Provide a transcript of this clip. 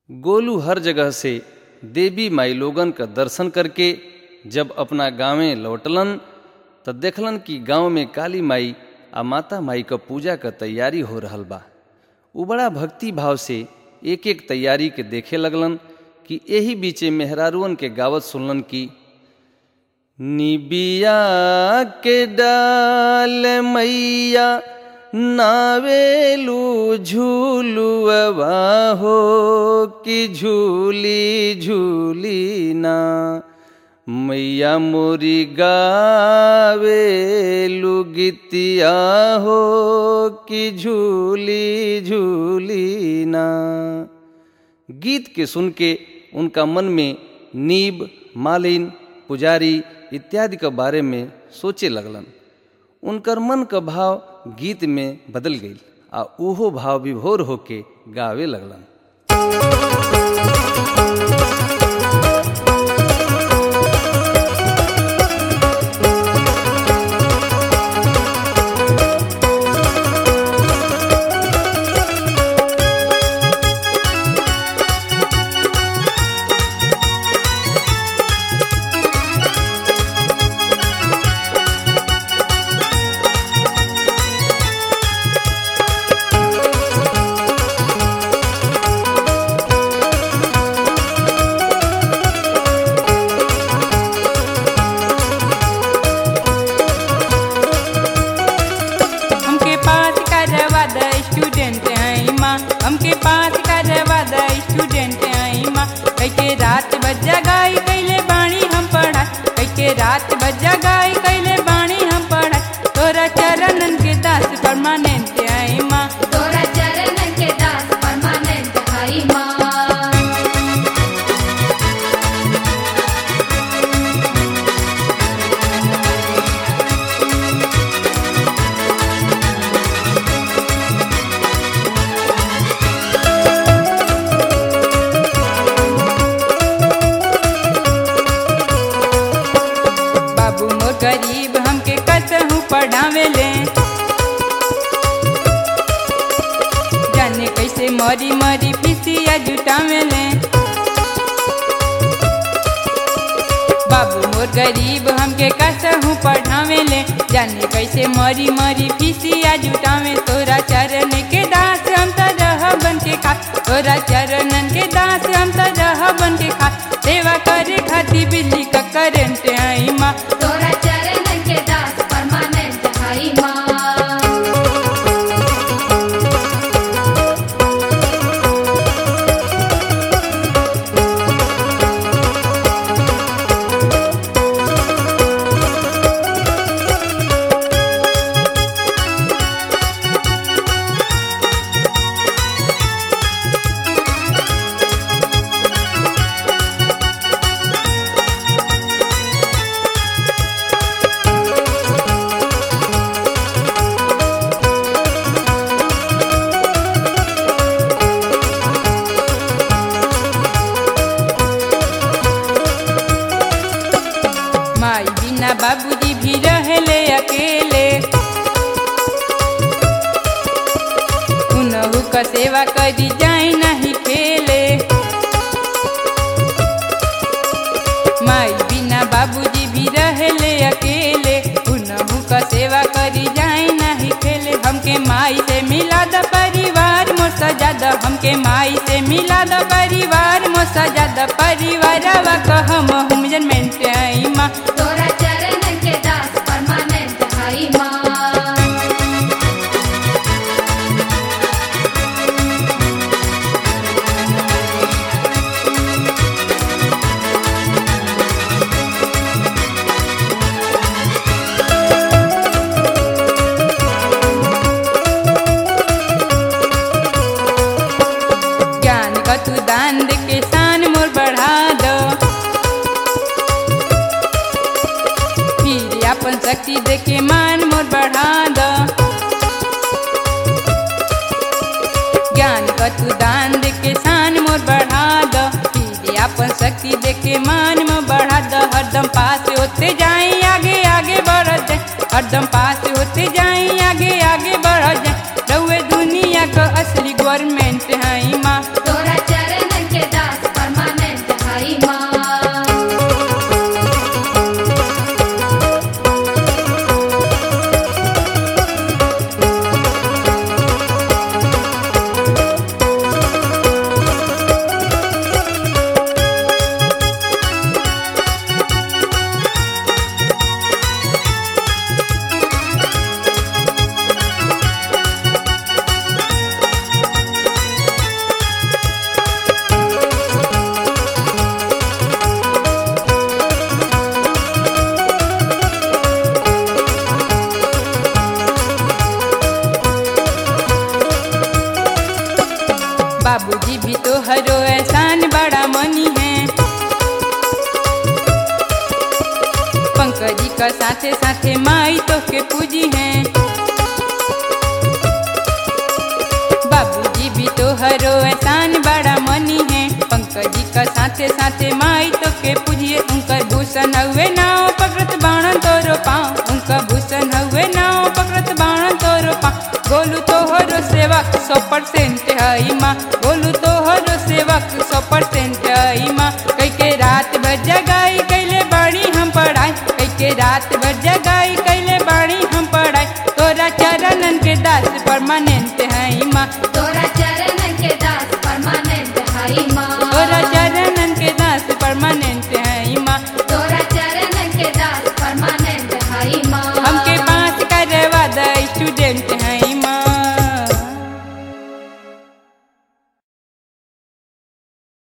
गोलू हर जगह से देवी माई लोगन क दर्शन करके जब अपना गांवे लौटलन त देखलन कि गांव में काली माई आ माता माई क पूजा क तैयारी हो रहल बा उ बड़ा भक्ति भाव से एक एक तैयारी के देखे लगलन कि एही बीचे मेहरारुअन के गावत सुनलन कि निबिया के डाल मैया नावेलू झूलुआ हो कि झूली झूली ना मैया मोरी गावेलू गीतिया हो कि झूली झूली ना गीत के सुन के उनका मन में नीब मालिन पुजारी इत्यादि के बारे में सोचे लगलन उनकर मन का भाव गीत में बदल गई आ उहो भाव विभोर होके गावे लगलन हमके पास करवा द स्टूडेंट आई माँ हमके पास करवा द स्टूडेंट आई माँ कैके रात बजा गाई कैले बाणी हम पढ़ा कैके रात बजा गाई कैले बाणी हम पढ़ा तोरा चरणन के दास परमानेंट आई माँ तोरा चरणन के दास परमानेंट हई माँ बाबू मोर गरीब हमके कसहू पढ़ावे ले जाने कैसे मरी मरी फिसिया जुटावे ले बाबू मोर गरीब हमके कसहू पढ़ावे ले जाने कैसे मरी मरी फिसिया जुटावे तोरा चरण के दास हम त रह बन के खा तोरा चरणन के दास हम त रह बन के खा सेवा करे खातिर बिजली का करंट आई माँ तोरा चरणन के दास परमानेंट हई माँ माई बिना बाबूजी भी रहले अकेले उनहु का सेवा करी जाए नहीं खेले माई बिना बाबूजी भी रहले अकेले उनहु का सेवा करी जाए नहीं खेले हमके माई से मिला द परिवार मोर सजा द हमके माई से मिला द परिवार मोर सजा द परिवारवा कहम हम जनमेंट आई माँ तोरा चरणन के दास परमानेंट हई माँ ज्ञान का तू दान दे के शान मोर बढ़ा दो फिर अपन शक्ति दे के मान मोर बढ़ा दो ज्ञान का तू दान दे के शान मोर बढ़ा दो फिर अपन शक्ति दे के मान मोर बढ़ा दो हरदम पास होते जाए आगे आगे बढ़ जाए हरदम पास होते जाए आगे आगे बढ़ जाए रउए दुनिया का असली गवर्नमेंट है माँ तोरा चरणन के साथे साथे माई तो के पूजी हैं बाबूजी भी तो हरो एहसान बड़ा मनी है पंकज जी का साथे साथे माई तो के पूजिए उनका भूषण हुए नाव पकड़त बाण तोरो पाँव उनका भूषण हुए नाव पकड़त बाण तोरो पाँव गोलू तो हरो सेवक सौ परसेंट हई माँ गोलू तो हरो सेवक सौ परसेंट हई माँ कई के रात भर जगाई कैले बाड़ी हम पढ़ाई कई के रात भर जगाई कैले बाड़ी हम पढ़ाई तोरा चरणन के दास परमानेंट हई माँ तोरा